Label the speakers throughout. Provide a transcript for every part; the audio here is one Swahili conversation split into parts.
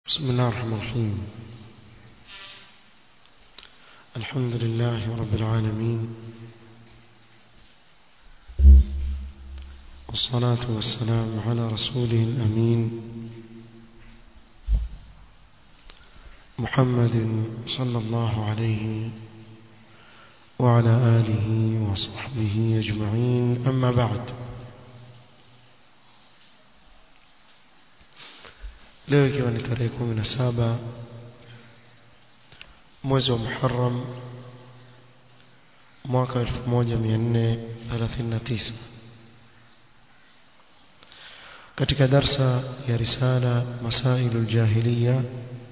Speaker 1: بسم الله الرحمن الرحيم الحمد لله رب العالمين والصلاة والسلام على رسوله الأمين محمد صلى الله عليه وعلى آله وصحبه أجمعين أما بعد leo ikiwa ni tarehe kumi na saba mwezi wa Muharram mwaka 1439 katika darsa ya risala masailu ljahiliya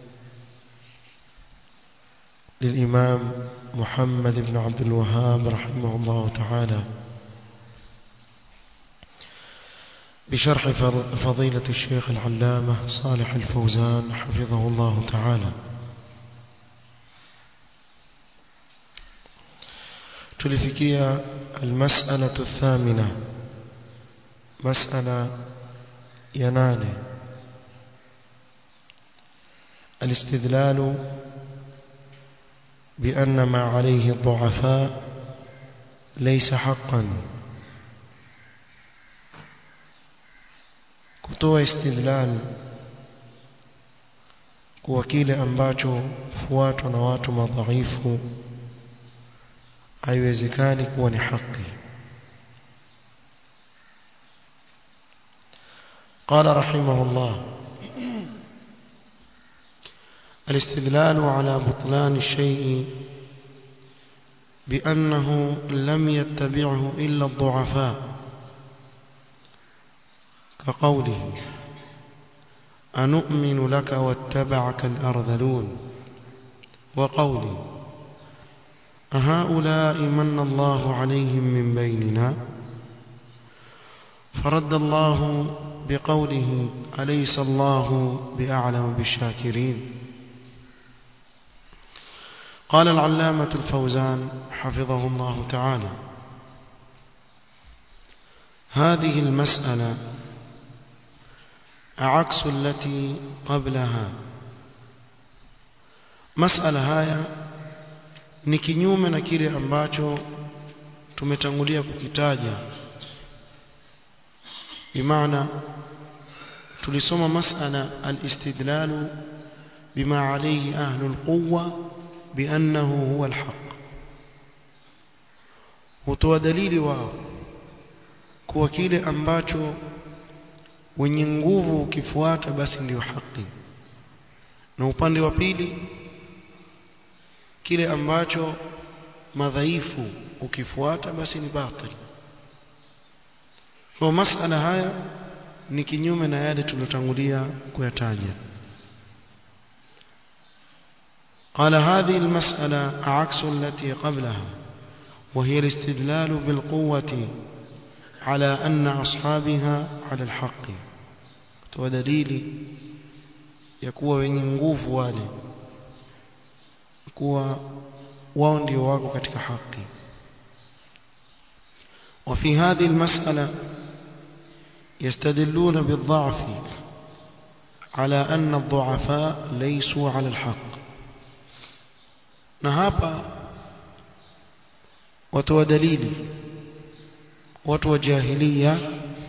Speaker 1: للإمام محمد بن عبد الوهاب رحمه الله تعالى بشرح فضيلة الشيخ العلامة صالح الفوزان حفظه الله تعالى تلفكية المسألة الثامنة مسألة يناني الاستدلال بأن ما عليه الضعفاء ليس حقا kutoa istidlal kuwa kile ambacho fuatwa na watu madhaifu haiwezekani kuwa ni haki قال رحمه الله الاستدلال على بطلان الشيء بأنه لم يتبعه إلا الضعفاء كقوله أنؤمن لك واتبعك الأرذلون وقوله أهؤلاء من الله عليهم من بيننا فرد الله بقوله أليس الله بأعلم بالشاكرين قال العلامة الفوزان حفظه الله تعالى هذه المسألة عكس التي قبلها مسألة haya ni kinyume na kile ambacho tumetangulia kukitaja bimaana tulisoma masala al-istidlal bima alayhi ahlul quwwa biannahu huwa al-haq hutoa dalili wao kuwa kile ambacho wenye nguvu ukifuata basi ndiyo haki na upande wa pili kile ambacho madhaifu ukifuata basi ni batil kwa masala haya ni kinyume na yale tulotangulia kuyataja قال هذه المسألة عكس التي قبلها وهي الاستدلال بالقوة على أن أصحابها على الحق ودليل يكون wenye nguvu wale kuwa wao ndio wako katika haki وفي هذه المسألة يستدلون بالضعف على أن الضعفاء ليسوا على الحق na hapa watu wa dalili watu wa jahilia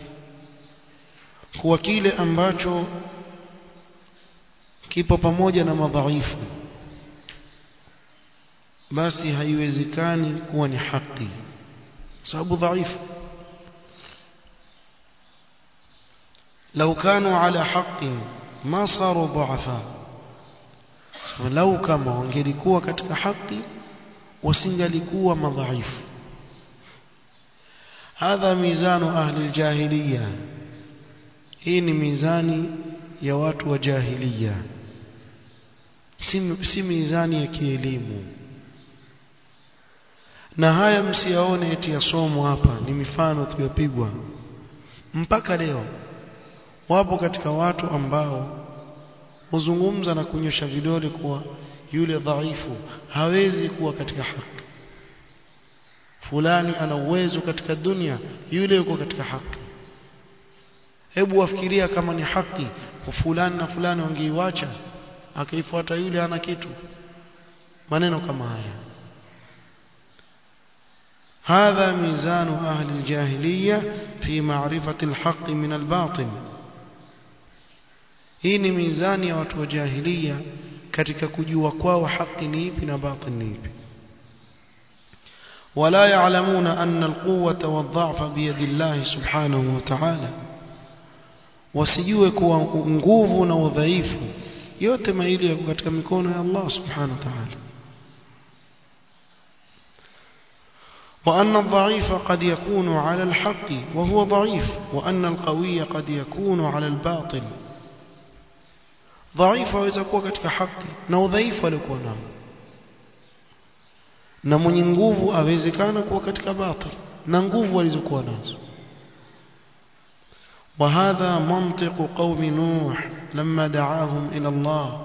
Speaker 1: kuwa kile ambacho kipo pamoja na madhaifu basi haiwezekani kuwa ni haki sababu dhaifu لو كانوا على حق ما صاروا ضعفاء لو كما wangelikuwa katika haki wasingalikuwa madhaifu هذا ميزان أهل الجاهلية hii ni mizani ya watu wa jahiliya si, si mizani ya kielimu na haya msiyaone eti yasomo hapa ni mifano tuliyopigwa mpaka leo wapo katika watu ambao huzungumza na kunyosha vidole kuwa yule dhaifu hawezi kuwa katika haki fulani ana uwezo katika dunia yule yuko katika haki hebu wafikiria kama ni haki fulani na fulani wangeiwacha akaifuata yule ana kitu maneno kama haya هذا ميزان أهل الجاهلية في معرفة الحق من الباطل hii ni mizani ya watu wa jahiliya katika kujua kwao haki ni ipi na batil ni ipi ولا يعلمون أن القوة والضعف بيد الله سبحانه وتعالى wasijue kuwa nguvu na udhaifu yote maili yako katika mikono ya Allah subhanahu wa ta'ala وأن الضعيف قد يكون على الحق وهو ضعيف وأن القوي قد يكون على الباطل ضعيف aweza kuwa katika haki na udhaifu alikuwa nao na mwenye nguvu awezekana kuwa katika batil na nguvu alizokuwa nazo وهذا منطق قوم نوح لما دعاهم إلى الله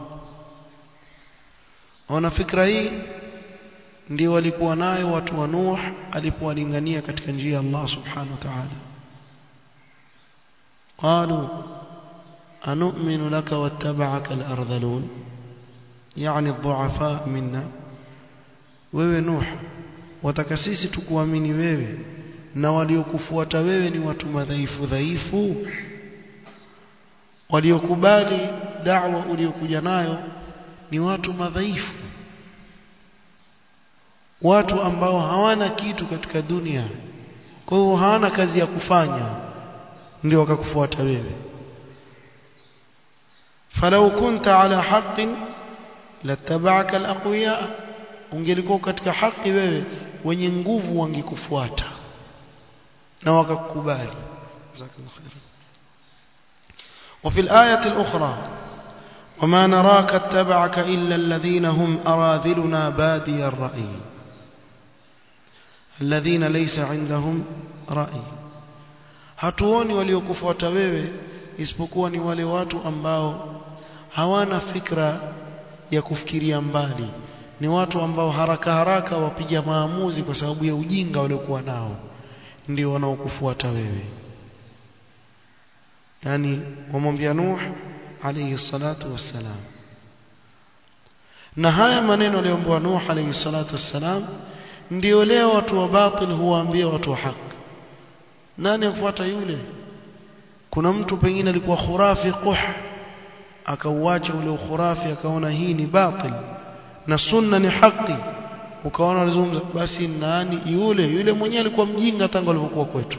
Speaker 1: wana fikra hii ndio walikuwa nayo watu wa Nuh alipowalingania katika njia ya Allah subhanahu wa ta'ala قالوا أنؤمن لك واتبعك الأرذلون يعني الضعفاء منا wewe Nuh wataka sisi tukuamini wewe na waliokufuata wewe ni watu madhaifu dhaifu waliokubali da'wa uliokuja nayo ni watu madhaifu watu ambao hawana kitu katika dunia kwa hiyo hawana kazi ya kufanya ndio wakakufuata wewe falau kunta ala haqqin lattaba'aka alaqwiya ungelikuwa katika haki wewe wenye nguvu wangekufuata na wakakubali jazakallahu khair وفي الآية الأخرى وما نراك اتبعك إلا الذين هم أراذلنا بادي الرأي الذين ليس عندهم رأي hatuoni waliokufuata wewe isipokuwa ni wale watu ambao hawana fikra ya kufikiria mbali ni watu ambao haraka haraka wapiga maamuzi kwa sababu ya ujinga waliokuwa nao ndio wanaokufuata wewe yani wamwambia Nuh alayhi salatu wassalam na haya maneno aliyoambiwa Nuh alayhi salatu wassalam ndio leo watu wa batil huwaambia watu wa haki nani afuata yule kuna mtu pengine alikuwa khurafi quh akauacha ule ukhurafi akaona hii ni batil na sunna ni haki ukaona alizungumza basi nani yule yule mwenyewe alikuwa mjinga tangu alipokuwa kwetu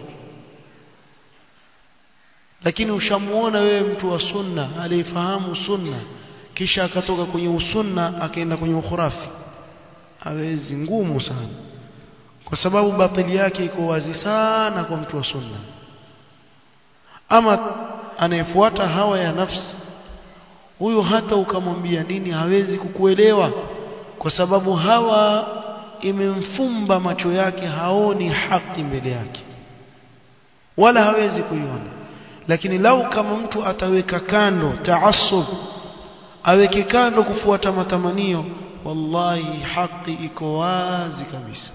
Speaker 1: lakini ushamuona wewe mtu wa sunna aliyefahamu sunna kisha akatoka kwenye usunna akaenda kwenye ukhurafi hawezi ngumu sana kwa sababu batili yake iko wazi sana kwa mtu wa sunna ama anayefuata hawa ya nafsi huyu hata ukamwambia nini hawezi kukuelewa kwa sababu hawa imemfumba macho yake haoni haki mbele yake wala hawezi kuiona lakini lau kama mtu ataweka kando taassub aweke kando kufuata matamanio wallahi haki iko wazi kabisa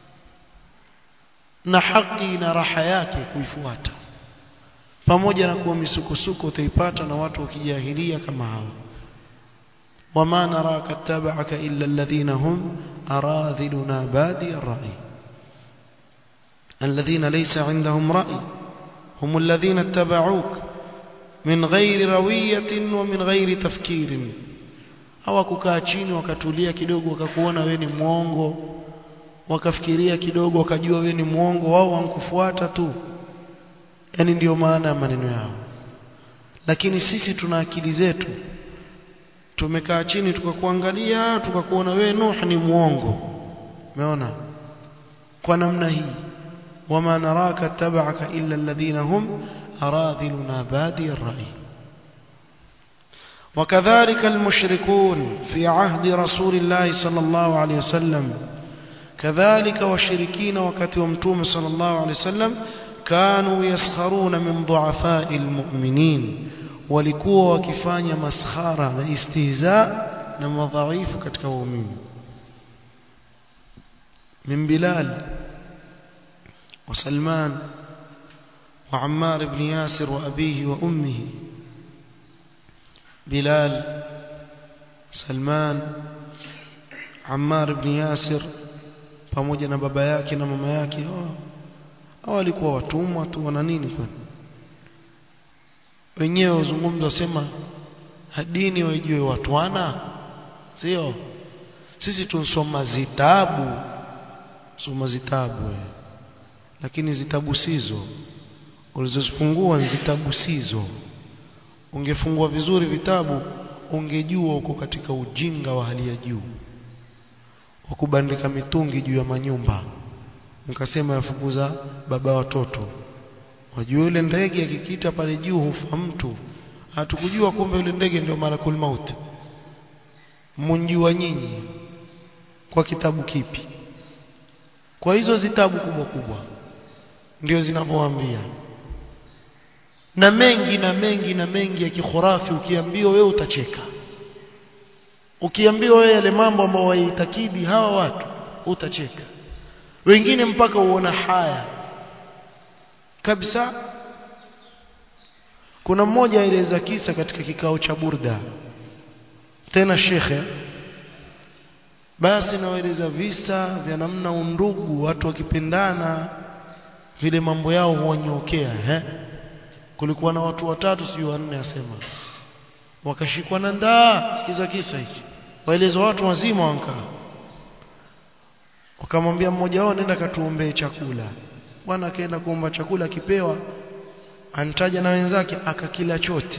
Speaker 1: na haki ina raha yake kuifuata pamoja na kuwa misukosuko utaipata na watu wa kijahilia kama hao wama naraka tabaka illa alladhina hum aradhiluna badi ar-ra'i alladhina laysa 'indahum ra'i hum alladhina ittaba'uk min ghairi rawiyatin wa min ghairi tafkirin hawakukaa chini wakatulia kidogo wakakuona wewe ni mwongo wakafikiria kidogo wakajua wewe ni mwongo wao wankufuata tu yani ndiyo maana ya maneno yao lakini sisi tuna akili zetu tumekaa chini tukakuangalia tukakuona wewe Nuh ni mwongo umeona kwa namna hii wama naraka tabaka illa alladhina hum aradhiluna badi ar-ra'i وكذلك المشركون في عهد رسول الله صلى الله عليه وسلم كذلك والشركين وكتي ومتوم صلى الله عليه وسلم كانوا يسخرون من ضعفاء المؤمنين walikuwa wakifanya maskhara na istihza na madhaifu katika waumini min Bilal wa Salman wa Ammar ibn Yasir wa abihi wa ummihi Bilal Salman Ammar ibn Yasir pamoja na baba yake na mama yake hao walikuwa watumwa tu wana nini kwani wenyewe wazungumza sema dini waijue watwana sio sisi tunsoma zitabu soma zitabu we. lakini zitabu sizo ulizozifungua zitabu sizo ungefungua vizuri vitabu ungejua uko katika ujinga wa hali ya juu wa kubandika mitungi juu ya manyumba mkasema yafukuza baba watoto wajua yule ndege akikita pale juu hufa mtu hatukujua kumbe yule ndege ndio malakul maut mnjua nyinyi kwa kitabu kipi kwa hizo zitabu kubwa kubwa ndio zinavyoambia na mengi na mengi na mengi ya kikhurafi ukiambiwa wewe utacheka ukiambiwa wewe yale mambo ambayo waitakidi hawa watu utacheka wengine mpaka uona haya kabisa kuna mmoja aeleza kisa katika kikao cha burda tena shekhe basi nawaeleza visa vya namna undugu watu wakipendana vile mambo yao huwanyokea eh kulikuwa na watu watatu sijui wanne asema wakashikwa na ndaa sikiza kisa hiki waeleza watu wazima wankaa wakamwambia mmoja wao nenda katuombee chakula bwana akaenda kuomba chakula akipewa antaja na wenzake akakila chote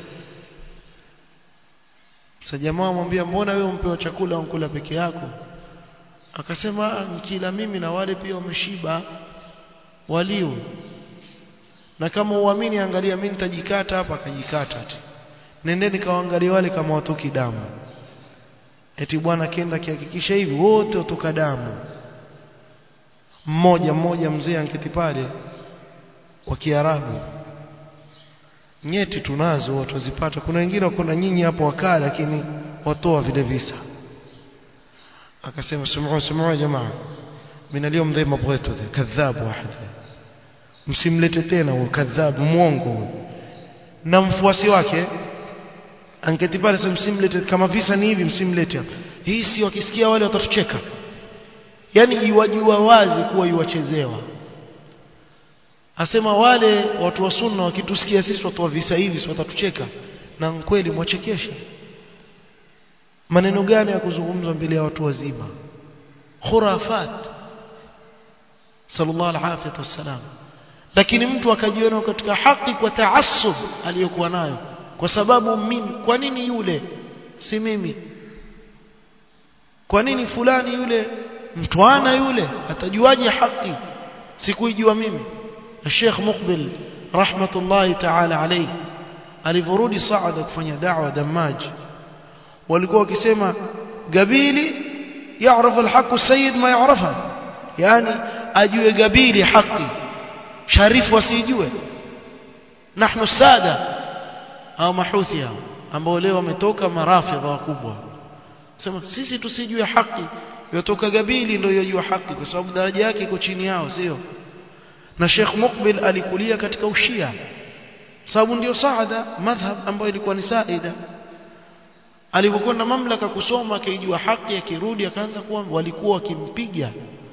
Speaker 1: sasa jamaa amwambia mbona wewe umpewa chakula unkula peke yako akasema nikila mimi na wale pia wameshiba walio na kama uamini angalia mimi nitajikata hapa akajikata ati nendeni kawaangalia wale kama watoki damu eti bwana kenda kihakikisha hivi wote watoka damu mmoja mmoja mzee anketi pale wa Kiarabu nyeti tunazo watu wazipata kuna wengine wako na nyinyi hapo wakaa lakini watoa vile visa akasema sumuu sumuu jamaa mimi leo mdhe mabweto kadhabu wahid msimlete tena huyo kadhabu mwongo na mfuasi wake anketi pale sasa msimlete kama visa ni hivi msimlete hapa hii si wakisikia wale watatucheka yani iwajua wazi kuwa iwachezewa asema wale watu wa sunna wakitusikia sisi watu wa visa hivi si watatucheka na kweli mwachekesha maneno gani ya kuzungumzwa mbele ya watu wazima khurafat sallallahu alaihi wasallam lakini mtu akajiona katika haki kwa taassub aliyokuwa nayo kwa sababu mimi kwa nini yule si mimi kwa nini fulani yule mtwana yule atajuaje haki sikuijua mimi Sheikh Muqbil rahmatullahi ta'ala alayhi alivorudi Saada kufanya da'wa Damaj walikuwa wakisema Gabili يعرف الحق السيد ما يعرفه yani ajue Gabili haki sharifu asijue nahnu sada au mahuthi hao ambao leo wametoka marafidha wakubwa sema sisi tusijue haki yotoka Gabili ndio yajua haki kwa sababu daraja yake iko chini yao sio na Sheikh Mukbil alikulia katika ushia sababu ndio saada madhhab ambayo ilikuwa ni saida alipokwenda mamlaka kusoma akaijua haki akirudi akaanza kuwa walikuwa wakimpiga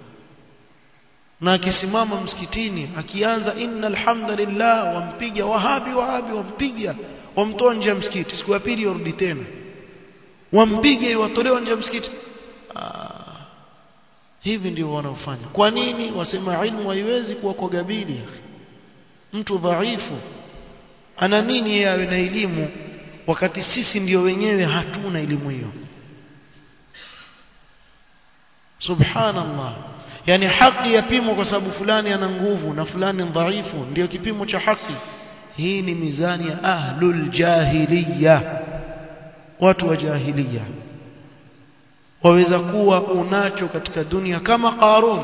Speaker 1: na akisimama msikitini akianza innal hamdalillah wampiga wahabi wahabi wampiga wamtoa nje ya msikiti siku ya pili warudi tena wampige watolewa nje ya msikiti hivi ndio wanaofanya kwa nini wasema ilmu haiwezi kuwa kwa gabili mtu dhaifu ana nini yeye awe na elimu wakati sisi ndio wenyewe hatuna elimu hiyo subhanallah yani haki yapimwa kwa sababu fulani ana nguvu na fulani dhaifu ndio kipimo cha haki hii ni mizani ya ahlul jahiliya watu wa jahiliya waweza kuwa unacho katika dunia kama Qarun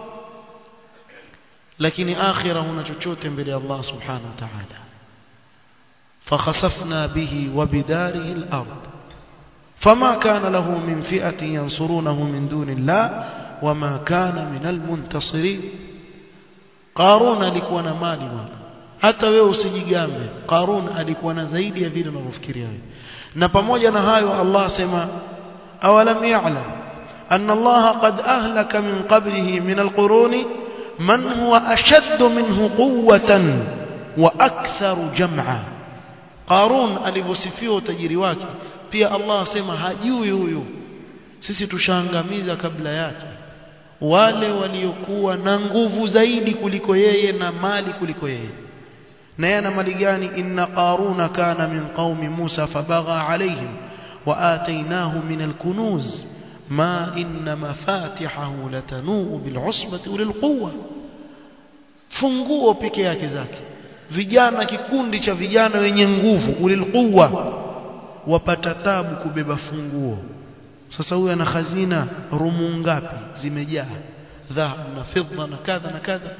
Speaker 1: lakini akhira huna chochote mbele ya Allah subhanahu wa ta'ala فخسفنا به وبداره الأرض فما كان له من فئة ينصرونه من دون الله وما كان من المنتصرين قارون alikuwa na mali bwana hata wewe usijigambe Qarun alikuwa na zaidi ya vile unavyofikiria wewe na pamoja na hayo Allah asema awalam ya'lam anna Allah qad ahlaka min qablihi min alquruni man huwa ashaddu minhu quwwatan wa aktharu jam'a Qarun alivyosifiwa utajiri wake pia Allah asema hajui huyu sisi tushaangamiza kabla yake wale waliokuwa na nguvu zaidi kuliko yeye na mali kuliko yeye na yeye ana mali gani inna qaruna kana min qaumi Musa fabagha alaihim wa atainahu min alkunuz ma inna mafatihahu latanuu bil'usbati ulil quwwa funguo peke yake zake vijana kikundi cha vijana wenye nguvu ulil quwwa wapata tabu kubeba funguo sasa huyu ana khazina rumu ngapi zimejaa dhahabu na fedha na kadha na kadha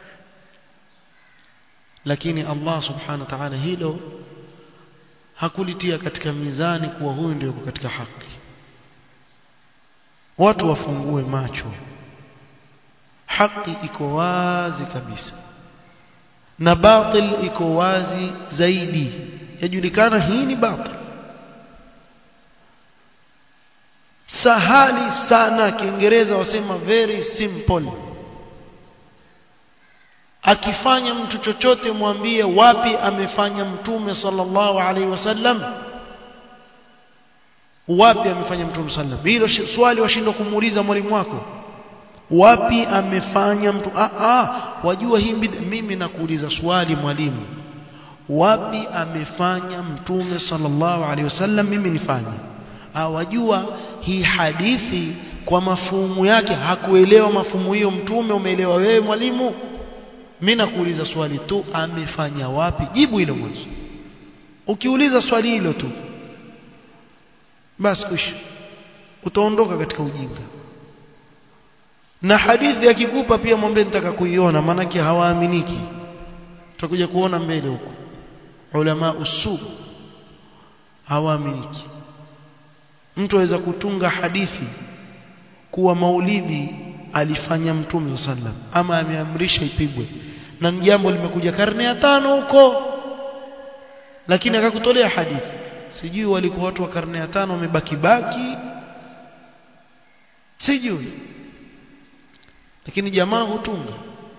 Speaker 1: lakini Allah subhanahu wa ta'ala hilo hakulitia katika mizani kuwa huyu ndio katika haki watu wafungue macho haki iko wazi kabisa na batil iko wazi zaidi yajulikana hii ni batil sahali sana kiingereza wasema very simple akifanya mtu chochote mwambie wapi amefanya mtume sallallahu alaihi wasallam wapi amefanya mtume sallam hilo swali washindwa kumuuliza mwalimu wako wapi amefanya mtu ah ah wajua hii mimi nakuuliza swali mwalimu wapi amefanya mtume sallallahu alaihi wasallam mimi nifanye wajua hii hadithi kwa mafumu yake hakuelewa mafumu hiyo mtume umeelewa wewe mwalimu mimi nakuuliza swali tu amefanya wapi jibu hilo mwanzo ukiuliza swali hilo tu basi kuisha utaondoka katika ujinga na hadithi akikupa pia mwambie nitaka kuiona maanake hawaaminiki tutakuja kuona mbele huko ulama usu hawaaminiki mtu aweza kutunga hadithi kuwa maulidi alifanya mtume sallam ama ameamrisha ipigwe na jambo limekuja karne ya tano huko lakini akakutolea hadithi sijui walikuwa watu wa karne ya tano wamebaki baki sijui lakini jamaa hutunga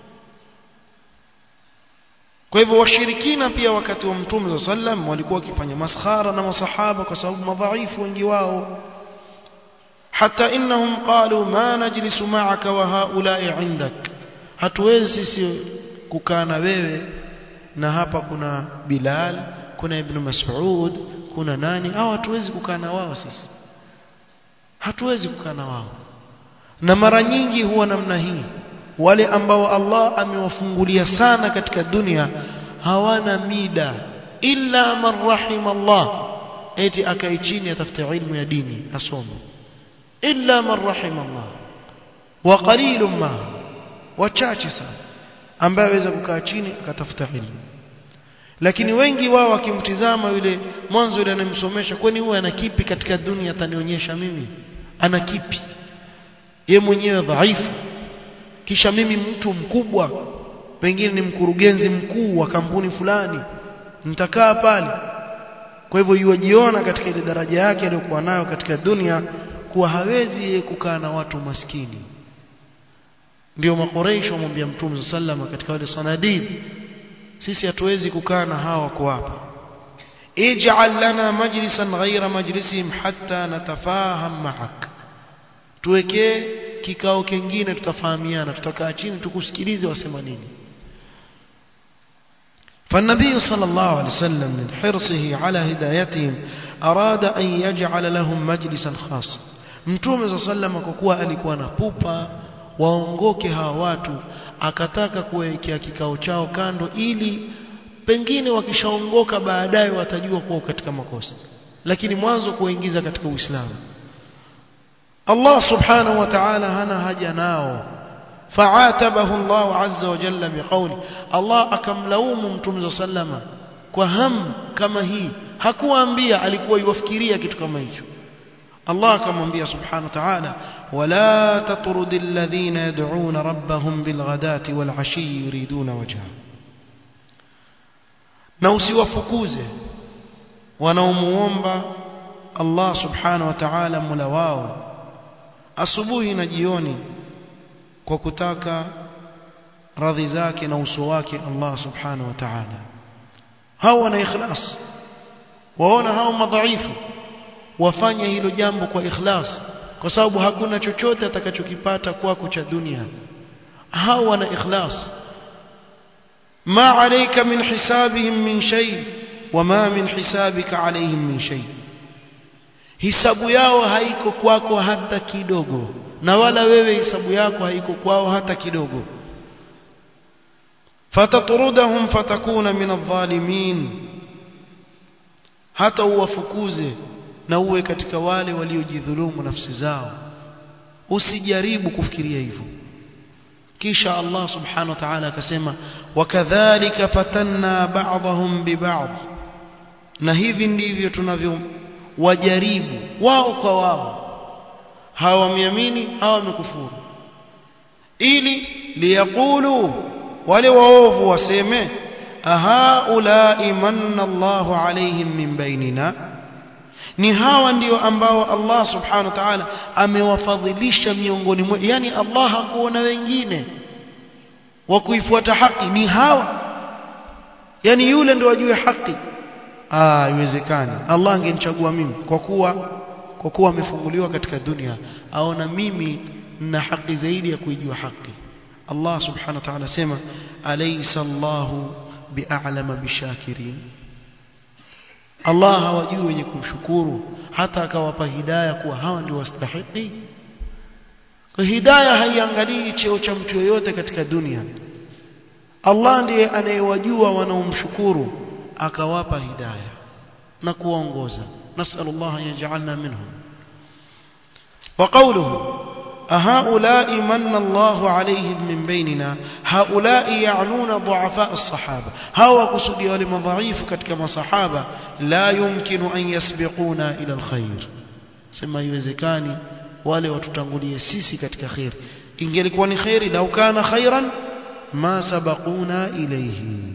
Speaker 1: kwa hivyo washirikina pia wakati wa mtume sallam walikuwa wakifanya maskhara na masahaba kwa sababu madhaifu wengi wao hata innahum qalu ma najlisu ma'aka wa haula'i 'indak hatuwezi sisi kukaa na wewe na hapa kuna Bilal kuna Ibn Mas'ud kuna nani au hatuwezi kukaa na wao sisi hatuwezi kukaa na wao na mara nyingi huwa namna hii wale ambao Allah amewafungulia sana katika dunia hawana mida illa man rahima Allah eti akai chini atafute ilmu ya dini asome illa man rahima Allah wa qalilun ma wachache sana ambaye aweza kukaa chini akatafuta ilmu lakini wengi wao wakimtizama yule mwanzo yule anamsomesha kwani huwa ana kipi katika dunia atanionyesha mimi ana kipi ye mwenyewe dhaifu kisha mimi mtu mkubwa pengine ni mkurugenzi mkuu wa kampuni fulani nitakaa pale kwa hivyo yuwajiona katika ile daraja yake aliyokuwa nayo katika dunia kuwa hawezi kukaa na watu maskini ndio makoreisho wamwambia mtume sallama katika wale sanadid sisi hatuwezi kukaa na hawa wako hapa ij'al lana majlisan ghayra majlisihim hatta natafaham ma'ak tuwekee kikao kingine tutafahamiana tutakaa chini tukusikilize wasema nini فالنبي صلى الله عليه وسلم من حرصه على هدايتهم أراد أن يجعل لهم مجلسا خاصا mtume صلى الله عليه وسلم kwa kuwa alikuwa na pupa waongoke hawa watu akataka kuwekea kikao chao kando ili pengine wakishaongoka baadaye watajua kuwa katika makosa lakini mwanzo kuwaingiza katika Uislamu Allah subhanahu wa ta'ala hana haja nao فعاتبه الله عز وجل بقول الله akamlaumu mtume sallama kwa ham kama hii hakuambia alikuwa yuwafikiria kitu kama hicho الله akamwambia subhanahu wa ta'ala wala tatrudil ladhina yad'una rabbahum bilghadati walashi yuriduna wajha na usiwafukuze wanaomuomba Allah subhanahu wa ta'ala mula wao asubuhi na jioni kwa kutaka radhi zake na uso wake Allah subhanahu wa ta'ala hao wana ikhlas waona hao madhaifu wafanye hilo jambo kwa ikhlas kwa sababu hakuna chochote atakachokipata kwako cha dunia hao wana ikhlas ma alayka min hisabihim min shay wama min hisabika alayhim min shay hisabu yao haiko kwako hata kidogo na wala wewe hisabu yako haiko kwao hata kidogo fatatrudahum fatakuna min adh-dhalimin hata uwafukuze na uwe katika wale waliojidhulumu nafsi zao usijaribu kufikiria hivyo kisha Allah subhanahu wa ta'ala akasema wakadhalika fatanna ba'dahum biba'd na hivi ndivyo tunavyo wajaribu wao kwa wao hawa wameamini hawa wamekufuru ili liyaqulu wale waovu waseme ahaulai manna Allahu alaihim min bainina ni hawa ndio ambao Allah subhanahu wa ta'ala amewafadhilisha miongoni mwetu yani Allah hakuona wengine wa kuifuata haki ni hawa yani yule ndio ajue haki ah haiwezekani Allah angenichagua mimi kwa kuwa kwa kuwa amefunguliwa katika dunia aona mimi na haki zaidi ya kuijua haki Allah subhanahu wa ta'ala sema alaysa Allahu bi'alama bishakirin Allah hawajui wenye kumshukuru hata akawapa hidayah kuwa hawa ndio wastahiki kwa hidayah haiangalii cheo cha mtu yoyote katika dunia Allah ndiye anayewajua wanaomshukuru akawapa hidayah na kuwaongoza nasallallahu an yaj'alna minhum wa qawluhu أهؤلاء من الله عليهم من بيننا هؤلاء يعنون ضعفاء الصحابة هو قصدي ولما ضعيف كما صحابة لا يمكن أن يسبقونا إلى الخير سما يوزكاني wale watutangulie sisi katika khair ingelikuwa ni khairi lau kana khairan ma sabaquna ilayhi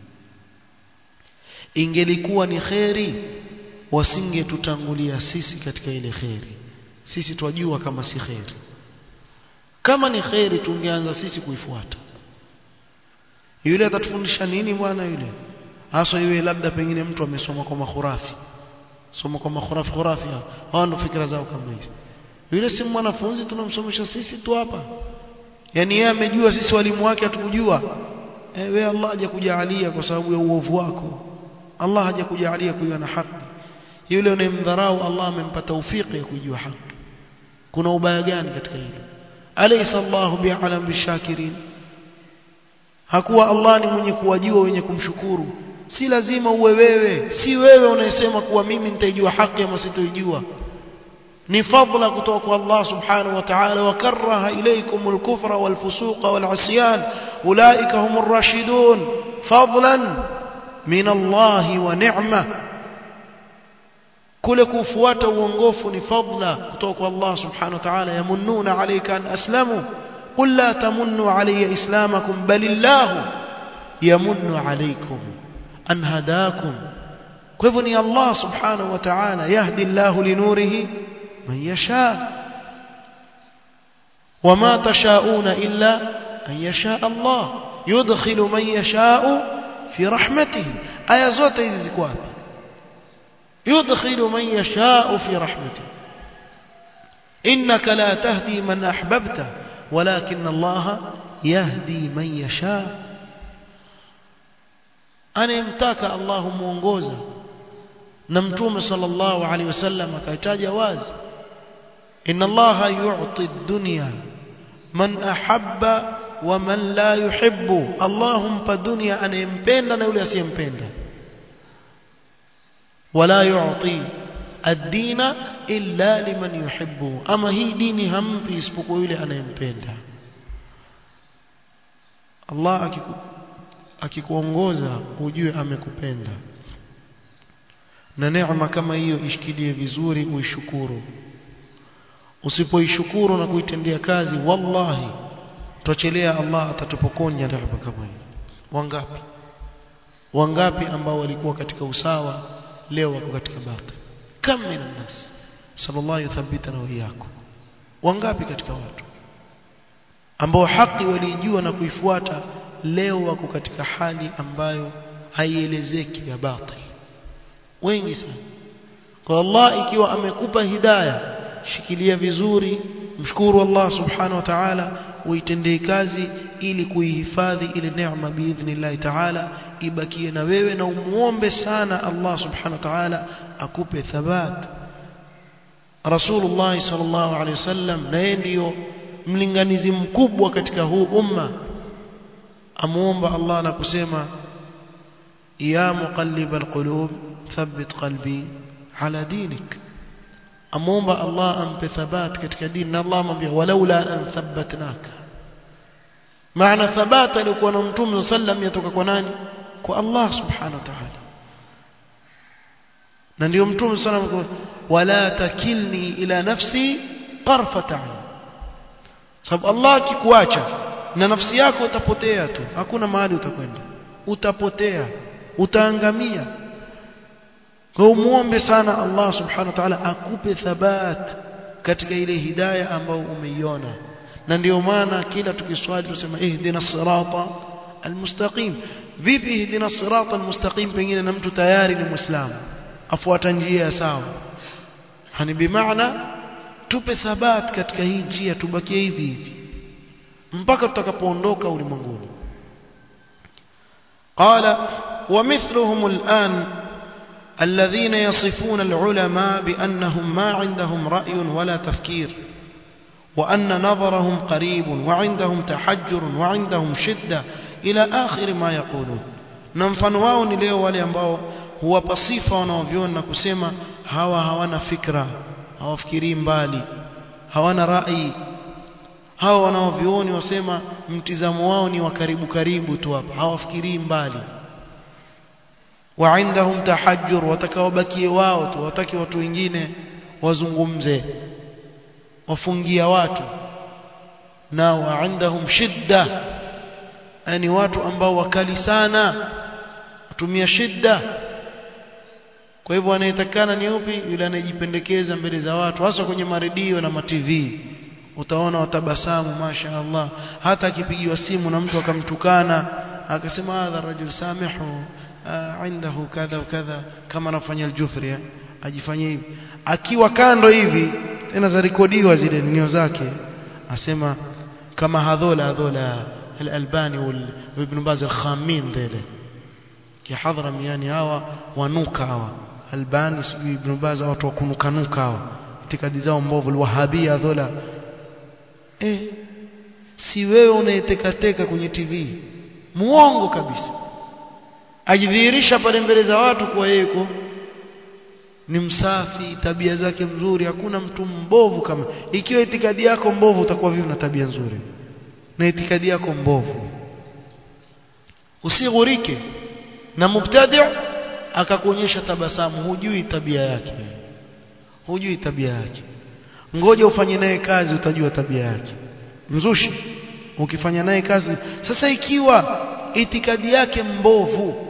Speaker 1: ingelikuwa ni khairi wasingetutangulia sisi katika ile khairi sisi twajua kama si khairi kama ni khairi tungeanza sisi kuifuata yule atatufundisha nini bwana yule hasa yule labda pengine mtu amesoma kwa makhurafi soma kwa makhurafi khurafi hao ndo fikra zao kama hizi yule si mwanafunzi tunamsomesha sisi tu hapa yani yeye amejua sisi walimu wake hatukujua eh wewe Allah hajakujalia kwa sababu ya uovu wako Allah hajakujalia kuiwa na haki yule unayemdharau Allah amempa taufiki ya kujua haki kuna ubaya gani katika hilo alaysa Allahu bi'alam bishakirin hakuwa Allah ni mwenye kuwajua wenye kumshukuru si lazima uwe wewe si wewe unayesema kuwa mimi nitaijua haki ama sitoijua ni fadla kutoka kwa Allah subhanahu wa ta'ala wa karaha ilaykum al-kufra wal-fusuqa wal-'isyan ulaika humur rashidun fadlan min Allah wa ni'ma kule kufuata uongofu ni fadla kutoka kwa Allah subhanahu wa ta'ala yamununa alayka an aslamu qul la tamunnu alayya islamakum balillahu yamunnu alaykum an hadakum kwa hivyo ni Allah subhanahu wa ta'ala yahdi Allah linurihi man yasha wama tashauna illa an yasha Allah yudkhilu man yasha'u fi rahmatihi aya zote hizi ziko wapi يدخل من يشاء في رحمته إنك لا تهدي من أحببت ولكن الله يهدي من يشاء أنا يمتاك الله مونغوزا نمتوم صلى الله عليه وسلم كيتاج واز إن الله يعطي الدنيا من أحب ومن لا يحب اللهم فدنيا أنا يمبين أنا ولا سيمبين ولا يعطي الدين إلا لمن يحبه أما هي ديني هم في اسبقوا يلي أنا يمبenda Allah akikuongoza ujue amekupenda na neema kama hiyo ishikilie vizuri uishukuru usipoishukuru na kuitendea kazi wallahi tuchelea Allah atatupokonya neema kama hiyo wangapi wangapi ambao walikuwa katika usawa leo wako katika batil kam min nas sallallahu yuthabbitana wa iyyakum wangapi katika watu ambao haki walijua na kuifuata leo wako katika hali ambayo haielezeki ya batil wengi sana kwa Allah ikiwa amekupa hidayah shikilia vizuri mshukuru Allah subhanahu wa ta'ala uitendee kazi ili kuihifadhi ile neema biidhnillah ta'ala ibakie na wewe na umuombe sana Allah subhanahu wa ta'ala akupe thabat Rasulullah sallallahu alaihi wasallam na yeye ndio mlinganizi mkubwa katika huu umma amuomba Allah na kusema ya muqallibal qulub thabbit qalbi ala dinik amuomba Allah ampe thabat katika dini na Allah amwambia walaula an thabbatnaka maana thabata alikuwa na mtume sallam yatoka kwa nani kwa Allah subhanahu wa ta'ala na ndio mtume sallam wala takilni ila nafsi tarfata sababu Allah akikuacha na nafsi yako utapotea tu hakuna mahali utakwenda utapotea utaangamia kwa umuombe sana Allah subhanahu wa ta'ala akupe thabat katika ile hidayah ambayo umeiona na ndio maana kila tukiswali tusema ihdina sirata almustaqim vipi ihdina sirata almustaqim pengine na mtu tayari ni muislamu afuata njia sawa hani bimaana tupe thabat katika hii njia tubakie hivi hivi mpaka tutakapoondoka ulimwenguni قال ومثلهم الآن الذين يصفون العلماء بأنهم ما عندهم رأي ولا تفكير وأن نظرهم قريب وعندهم تحجر وعندهم شدة إلى آخر ما يقولون نمفن wao ni leo wale ambao huwapa sifa wanaoviona na kusema hawa hawana fikra hawafikirii mbali hawana rai hawa wanaovioni wasema mtizamo wao ni wa karibu karibu tu hapa hawafikirii mbali وعندهم تحجر watakaobakie wao tu wataki watu wengine wazungumze wafungia watu na waindahum shidda yani watu ambao wakali sana watumia shidda kwa hivyo anayetakana ni upi yule anayejipendekeza mbele za watu hasa kwenye maredio na matv utaona watabasamu masha Allah hata akipigiwa simu na mtu akamtukana akasema hadha rajul samihu عنده كذا وكذا kama anafanya aljufri ajifanyie hivi akiwa kando hivi tena za rekodiwa zile nio zake asema kama hadhola hadhola al-albani wal ibn baz al-khamin mbele kihadhara yani hawa wanuka hawa albani sijui ibn baz watu wakunukanuka hawa itikadi zao mbovu alwahabia hadhola eh si wewe unayetekateka kwenye tv muongo kabisa ajidhihirisha pale mbele za watu kuwa yeye ni msafi tabia zake mzuri hakuna mtu mbovu kama ikiwa itikadi yako mbovu utakuwa vipi na tabia nzuri na itikadi yako mbovu usighurike na mubtadi akakuonyesha tabasamu hujui tabia yake hujui tabia yake ngoja ufanye naye kazi utajua tabia yake mzushi ukifanya naye kazi sasa ikiwa itikadi yake mbovu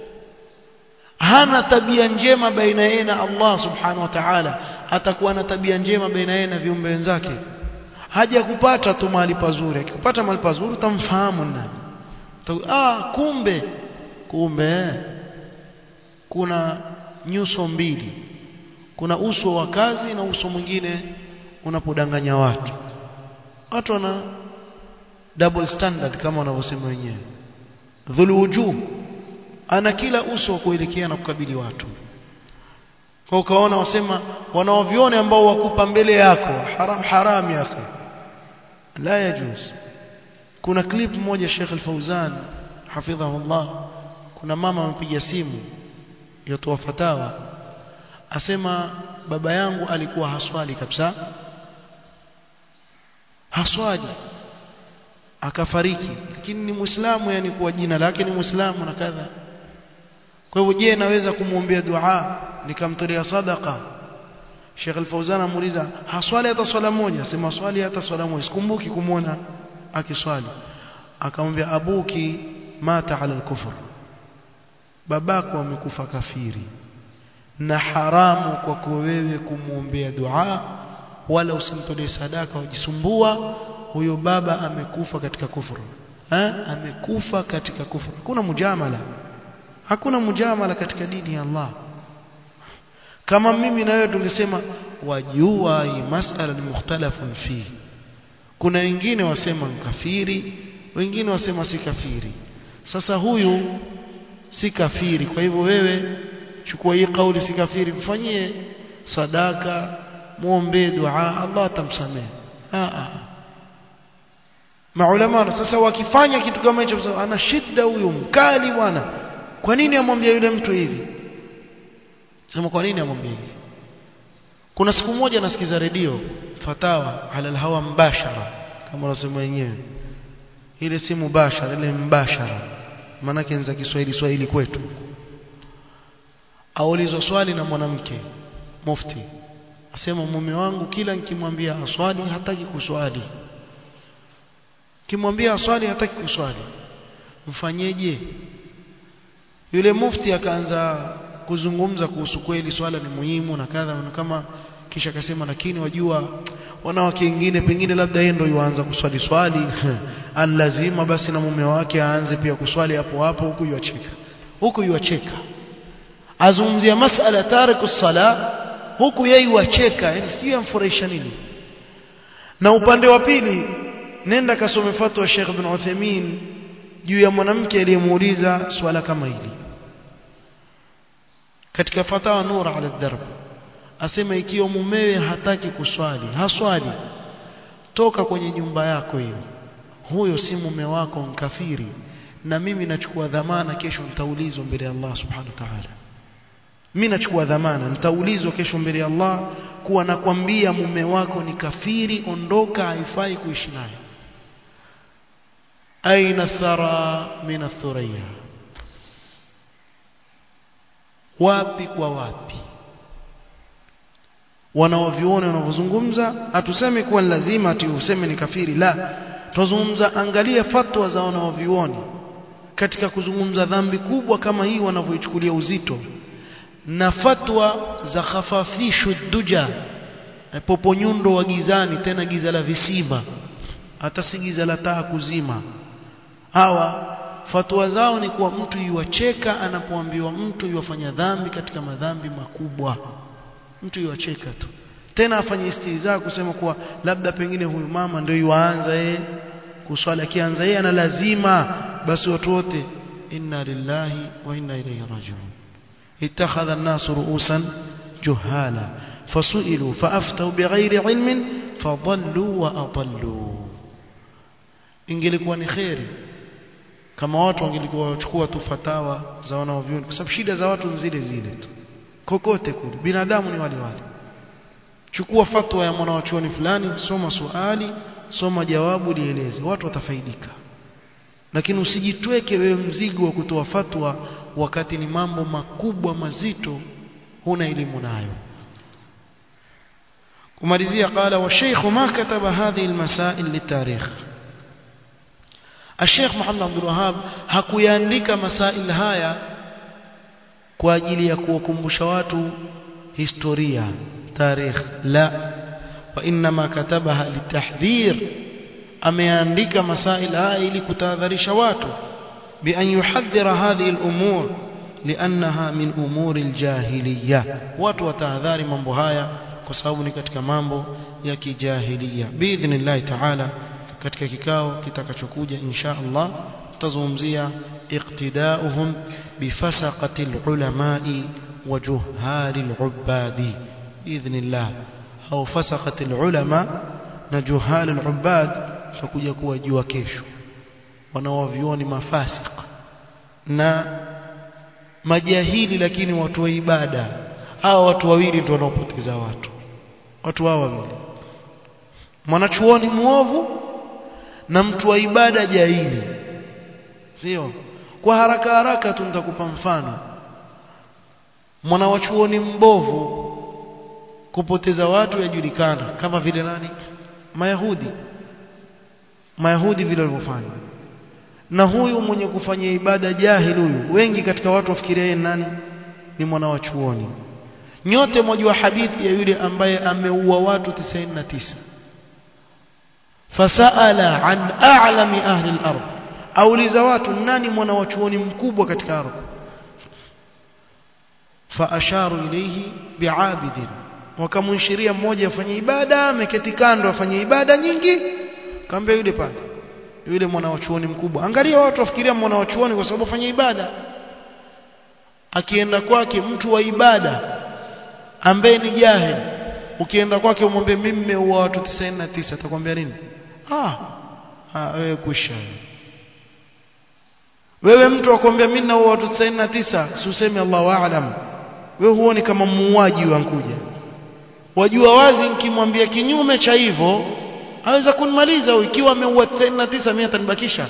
Speaker 1: hana tabia njema baina yeye na Allah subhanahu wa ta'ala atakuwa na tabia njema baina yeye na viumbe wenzake haja kupata tu mahali pazuri akipata mahali pazuri utamfahamu nani ah kumbe kumbe kuna nyuso mbili kuna uso wa kazi na uso mwingine unapodanganya watu watu wana double standard kama wanavyosema wenyewe dhuluwujuh ana kila uso wa kuelekea na kukabili watu kwa ukaona wasema wanaovione ambao wakupa mbele yako haram haram yako la yajuz kuna clip moja Sheikh Al-Fauzan hafidhahullah kuna mama amepiga simu yotoa fatawa asema baba yangu alikuwa haswali kabisa haswali akafariki lakini ni muislamu yani kwa jina lake ni muislamu na kadha kwa hivyo je naweza kumwombea dua nikamtolea sadaka Sheikh Al-Fauzan amuuliza haswali hata swala moja sema swali hata swala moja sikumbuki kumwona akiswali akamwambia abuki mata ala al-kufr babako amekufa kafiri na haramu kwako wewe kumwombea dua wala usimtolee sadaka wajisumbua huyo baba amekufa katika kufuru ha? amekufa katika kufuru hakuna mujamala hakuna mujamala katika dini ya Allah kama mimi na wewe tungesema wajua hii masala ni mukhtalafun fi kuna wengine wasema mkafiri wengine wasema si kafiri sasa huyu si kafiri kwa hivyo wewe chukua hii kauli si kafiri mfanyie sadaka muombe dua Allah atamsamehe ah ah maulama sasa wakifanya kitu kama hicho ana shida huyu mkali bwana kwa nini amwambia yule mtu hivi sema kwa nini amwambia hivi kuna siku moja nasikiza redio fatawa ala hawa mbashara kama unasema wenyewe ile si mubashara ile mbashara maana za Kiswahili Swahili kwetu aulizwa swali na mwanamke mufti asema mume wangu kila nikimwambia aswali hataki kuswali kimwambia aswali hataki kuswali mfanyeje yule mufti akaanza kuzungumza kuhusu kweli swala ni muhimu na kadha na kama kisha akasema lakini wajua wanawake wengine pengine labda yeye ndio yuanza kuswali swali an lazima basi na mume wake aanze pia kuswali hapo hapo huku yuacheka huku yuacheka azungumzia masala tariku sala huku yeye yuacheka yani sijui amfurahisha nini na upande wa pili nenda kasome fatwa Sheikh Ibn Uthaymeen juu ya mwanamke aliyemuuliza swala kama hili katika fatawa nur ala darb asema ikiwa mumewe hataki kuswali haswali toka kwenye nyumba yako hiyo huyo si mume wako mkafiri na mimi nachukua dhamana kesho nitaulizwa mbele ya Allah subhanahu wa ta'ala mimi nachukua dhamana nitaulizwa kesho mbele ya Allah kuwa nakwambia mume wako ni kafiri ondoka haifai kuishi naye aina thara min athuriya wapi kwa wapi wanaoviona wanavyozungumza hatusemi kuwa ni lazima ati useme ni kafiri la tuzungumza angalia fatwa za wanaovioni katika kuzungumza dhambi kubwa kama hii wanavyoichukulia uzito na fatwa za khafafishu duja popo nyundo wa gizani tena giza la visima hata si giza la taa kuzima hawa fatwa zao ni kuwa mtu yuwacheka anapoambiwa mtu yuwafanya dhambi katika madhambi makubwa mtu yuwacheka tu tena afanye istihza kusema kuwa labda pengine huyu mama ndio yuanza yeye kuswali akianza yeye ana lazima basi watu wote inna lillahi wa inna ilayhi rajiun ittakhadha an-nas ru'usan juhala fasu'ilu fa'aftau bighairi ilmin fadallu wa adallu ingelikuwa ni khairi kama watu wangelikuwa wachukua tu fatawa za wanaovyoni kwa sababu shida za watu zile zile tu kokote kule binadamu ni wale wale chukua fatwa ya mwanachuoni fulani soma swali soma jawabu lieleze watu watafaidika lakini usijitweke wewe mzigo wa kutoa fatwa wakati ni mambo makubwa mazito huna elimu nayo kumalizia qala wa sheikh ma kataba hadhihi almasail litarikh الشيخ محمد عبد الوهاب hakuyaandika masail haya kwa ajili ya kuwakumbusha watu historia tarikh la wa inma katabaha litahdhir ameandika masail haya ili kutahadharisha watu bi an yuhadhira hadhihi al-umur liannaha min umuri al-jahiliyya watu watahadhari mambo haya kwa sababu ni katika mambo ya kijahiliya biidhnillah ta'ala katika kikao kitakachokuja insha Allah tutazungumzia iqtidauhum bifasaqati ulamai wa juhali al-ubadi biidhnillah au fasaqati ulama na juhali al-ubad tutakuja kuwa jua kesho wanaovioni mafasik na majahili lakini watu wa ibada hawa watu wawili ndio wanaopoteza watu watu hawa wawili mwanachuoni muovu na mtu wa ibada jahili sio kwa haraka haraka tu nitakupa mfano mwanawachuoni mbovu kupoteza watu yajulikana kama vile nani mayahudi mayahudi vile walivyofanya na huyu mwenye kufanya ibada jahili huyu wengi katika watu wafikiria yeye nani ni mwanawachuoni nyote mwajua hadithi ya yule ambaye ameua watu 99 fasaala an a'lami ahli al-ard auliza watu nani mwana wa chuoni mkubwa katika ardhi faasharu ilayhi bi'abidin wakamunshiria mmoja afanye ibada ameketi kando afanye ibada nyingi kaambia yule pale yule mwana wa chuoni mkubwa angalia watu wafikiria mwana wa chuoni kwa sababu afanye ibada akienda kwake mtu wa ibada ambaye ni jahil ukienda kwake umwambie mimi nimeua watu 99 atakwambia nini ah ah wewe kusha wewe mtu akwambia mimi naua watu 99 si useme Allahu aalam wewe huoni kama muuaji wankuja wajua wazi nikimwambia kinyume cha hivyo aweza kunimaliza ikiwa ameua 99 mimi atanibakisha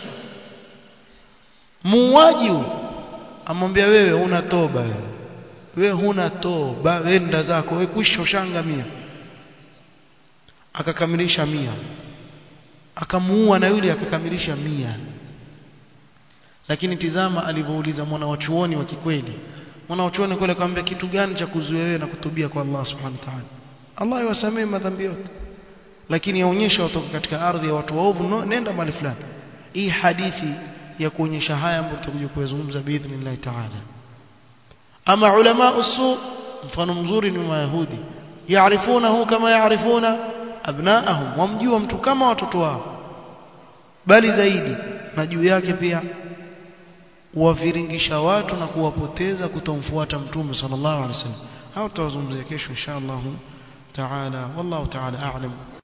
Speaker 1: muuaji amwambia wewe huna toba wewe wewe huna toba wenda zako wewe kwisha ushangamia akakamilisha mia akamuua na yule akakamilisha mia lakini tizama alivyouliza mwana wa chuoni wa kikweli mwana wa chuoni kule akamwambia kitu gani cha kuzuia wewe na kutubia kwa Allah subhanahu wa ta'ala Allah yawasamee madhambi yote lakini yaonyesha watoka katika ardhi ya watu waovu no, nenda mahali fulani hii hadithi ya kuonyesha haya ambayo tutakuja kuyazungumza biidhnillah ta'ala ama ulama usu mfano mzuri ni mayahudi yaarifunahu kama yaarifuna abnaahum wamjua mtu kama watoto wao bali zaidi na juu yake pia waviringisha watu na kuwapoteza kutomfuata mtume sallallahu alaihi wasallam hao tutawazungumzia kesho insha Allah taala wallahu taala a'lam